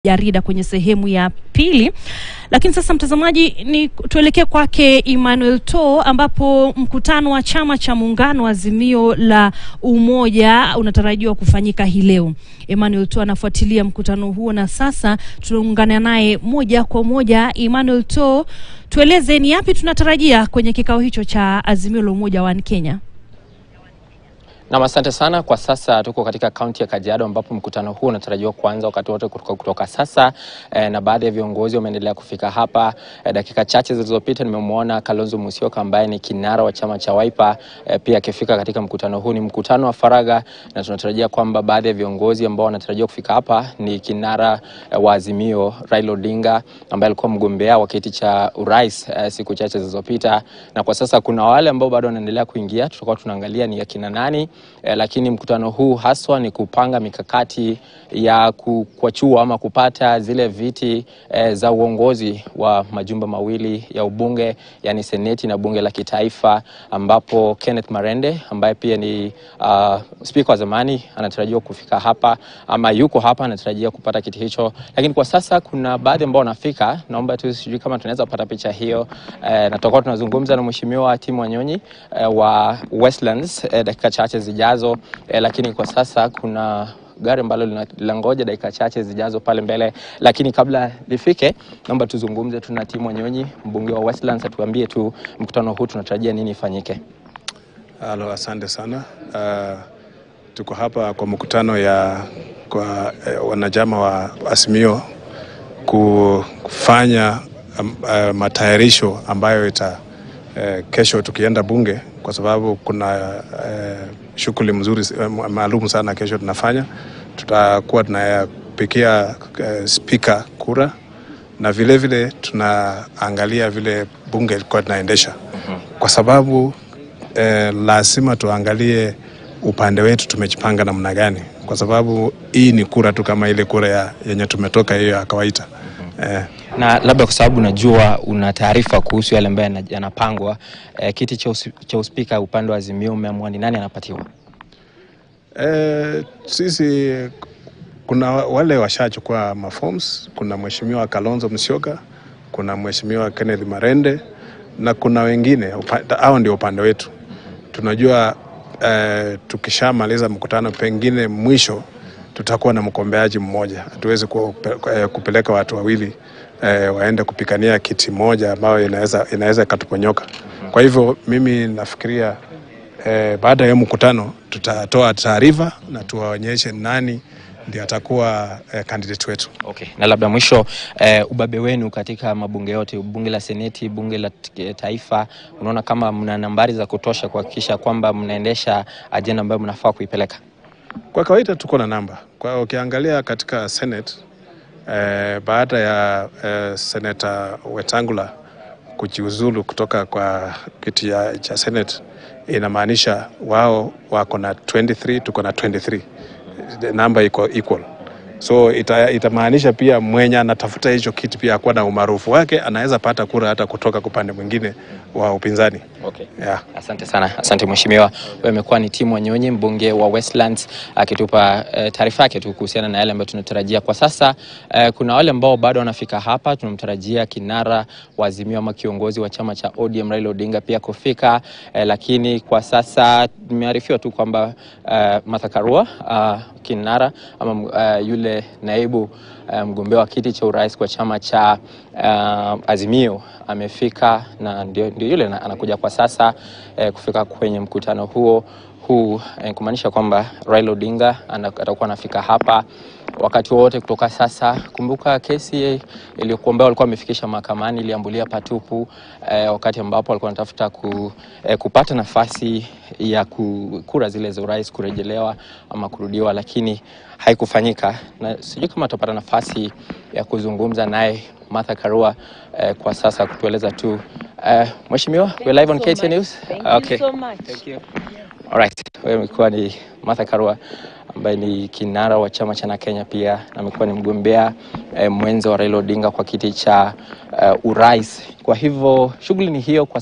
jarida kwenye sehemu ya pili. Lakini sasa mtazamaji, ni tuelekee kwake Emmanuel To, ambapo mkutano wa chama cha muungano Azimio la Umoja unatarajiwa kufanyika hii leo. Emmanuel To anafuatilia mkutano huo na sasa tunaungana naye moja kwa moja. Emmanuel To, tueleze ni yapi tunatarajia kwenye kikao hicho cha Azimio la Umoja wa Kenya? Nam, asante sana. Kwa sasa tuko katika kaunti ya Kajiado ambapo mkutano huu unatarajiwa kuanza wakati wote kutoka, kutoka sasa eh, na baadhi ya viongozi wameendelea kufika hapa eh, dakika chache zilizopita nimemwona Kalonzo Musyoka ambaye ni kinara wa chama cha Wiper eh, pia akifika katika mkutano huu. Ni mkutano wa faragha na tunatarajia kwamba baadhi ya viongozi ambao wanatarajiwa kufika hapa ni kinara eh, wa Azimio Raila Odinga ambaye alikuwa mgombea wa kiti cha urais eh, siku chache zilizopita, na kwa sasa kuna wale ambao bado wanaendelea kuingia, tutakuwa tunaangalia ni akina nani. Eh, lakini mkutano huu haswa ni kupanga mikakati ya kukwachua ama kupata zile viti eh, za uongozi wa majumba mawili ya ubunge yani seneti na bunge la kitaifa, ambapo Kenneth Marende ambaye pia ni uh, spika wa zamani anatarajiwa kufika hapa ama yuko hapa, anatarajia kupata kiti hicho. Lakini kwa sasa kuna baadhi ambao wanafika, naomba tu, sijui kama tunaweza kupata picha hiyo eh, na tutakuwa tunazungumza na mheshimiwa Tim Wanyonyi eh, wa Westlands eh, dakika chache zijazo eh, lakini kwa sasa kuna gari ambalo linangoja dakika chache zijazo pale mbele, lakini kabla lifike, naomba tuzungumze tu na Tim Wanyonyi, mbunge wa Westlands, atuambie tu mkutano huu tunatarajia nini ifanyike. Halo, asante sana. Uh, tuko hapa kwa mkutano ya kwa eh, wanachama wa Azimio kufanya um, uh, matayarisho ambayo ita uh, kesho tukienda bunge kwa sababu kuna uh, shughuli mzuri uh, maalum sana kesho tunafanya. Tutakuwa tunayapikia uh, spika kura na vile vile tunaangalia vile bunge ilikuwa tunaendesha kwa sababu eh, lazima tuangalie upande wetu tumejipanga namna gani, kwa sababu hii ni kura tu kama ile kura ya yenye tumetoka hiyo ya kawaida eh. Na labda kwa sababu najua una taarifa kuhusu yale ambayo yanapangwa, eh, kiti cha, usi, cha uspika upande wa Azimio umeamua ni nani anapatiwa? Eh, sisi kuna wale washachukua maforms. Kuna mheshimiwa Kalonzo Musyoka, kuna mheshimiwa Kenneth Marende na kuna wengine. Hao ndio upande wetu. Tunajua eh, tukishamaliza mkutano, pengine mwisho tutakuwa na mgombeaji mmoja. Hatuwezi kupeleka watu wawili eh, waende kupikania kiti moja ambayo inaweza inaweza ikatuponyoka. Kwa hivyo mimi nafikiria eh, baada ya mkutano tutatoa taarifa na tuwaonyeshe nani ndio atakuwa eh, candidate wetu. Okay. Na labda mwisho eh, ubabe wenu katika mabunge yote, bunge la seneti, bunge la taifa, unaona kama mna nambari za kutosha kuhakikisha kwamba mnaendesha ajenda ambayo mnafaa kuipeleka? Kwa kawaida tuko na namba. Kwa ukiangalia katika senate eh, baada ya eh, senata Wetangula kujiuzulu kutoka kwa kiti cha senate, inamaanisha wao wako na 23 tuko na 23 namba iko equal, so itamaanisha ita pia mwenye anatafuta hicho kiti pia akuwa na umaarufu wake, anaweza pata kura hata kutoka upande mwingine wa upinzani. Okay. Yeah. Asante sana, asante mheshimiwa. Wewe umekuwa ni Tim Wanyonyi, mbunge wa Westlands, akitupa uh, taarifa yake tu kuhusiana na yale ambayo tunatarajia kwa sasa. Uh, kuna wale ambao bado wanafika hapa, tunamtarajia kinara wa Azimio ama kiongozi wa chama cha ODM Raila Odinga pia kufika, uh, lakini kwa sasa nimearifiwa tu kwamba uh, Martha Karua uh, kinara ama uh, yule naibu uh, mgombea wa kiti cha urais kwa chama cha uh, Azimio amefika na ndio, ndio yule anakuja kwa sasa eh, kufika kwenye mkutano huo huu eh, kumaanisha kwamba Raila Odinga atakuwa anafika hapa wakati wowote kutoka sasa. Kumbuka kesi iliyokuwa ambayo walikuwa wamefikisha mahakamani iliambulia patupu eh, wakati ambapo walikuwa wanatafuta ku, eh, kupata nafasi ya kura zile za urais kurejelewa ama kurudiwa, lakini haikufanyika, na sijui kama tutapata nafasi ya kuzungumza naye Martha Karua eh, kwa sasa kutueleza tu eh, mheshimiwa, we live on so KTN News. Thank okay. you so much. Thank you. All right. Wewe umekuwa ni Martha Karua ambaye ni kinara wa chama cha Kenya pia na amekuwa ni mgombea eh, mwenza wa Raila Odinga kwa kiti cha uh, urais. Kwa hivyo shughuli ni hiyo kwa